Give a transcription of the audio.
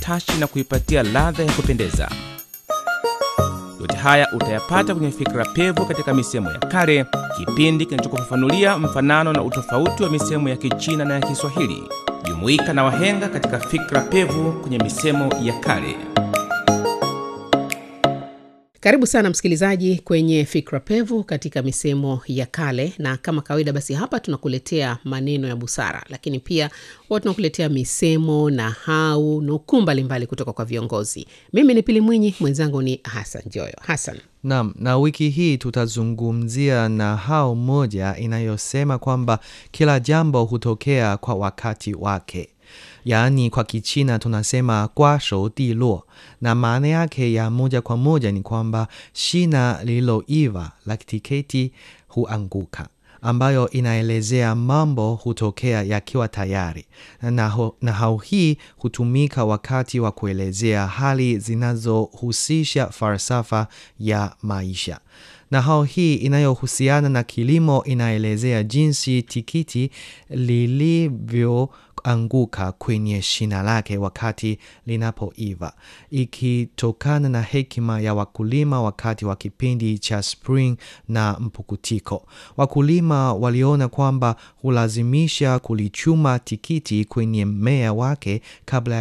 utashi na kuipatia ladha ya kupendeza. Yote haya utayapata kwenye Fikra Pevu katika misemo ya kale, kipindi kinachokufafanulia mfanano na utofauti wa misemo ya Kichina na ya Kiswahili. Jumuika na wahenga katika Fikra Pevu kwenye misemo ya kale. Karibu sana msikilizaji kwenye Fikra Pevu katika misemo ya kale, na kama kawaida, basi hapa tunakuletea maneno ya busara, lakini pia huwa tunakuletea misemo na hau nukuu mbalimbali kutoka kwa viongozi. Mimi ni Pili Mwinyi, mwenzangu ni Hasan Joyo. Hasan, Naam, na wiki hii tutazungumzia nahau moja inayosema kwamba kila jambo hutokea kwa wakati wake. Yaani kwa Kichina tunasema kwa shou di luo, na maana yake ya moja kwa moja ni kwamba shina lililoiva la tiketi huanguka, ambayo inaelezea mambo hutokea yakiwa tayari. Na nahau hii hutumika wakati wa kuelezea hali zinazohusisha falsafa ya maisha. Nahau hii inayohusiana na kilimo inaelezea jinsi tikiti lilivyoanguka kwenye shina lake wakati linapoiva, ikitokana na hekima ya wakulima wakati wa kipindi cha spring na mpukutiko. Wakulima waliona kwamba hulazimisha kulichuma tikiti kwenye mmea wake kabla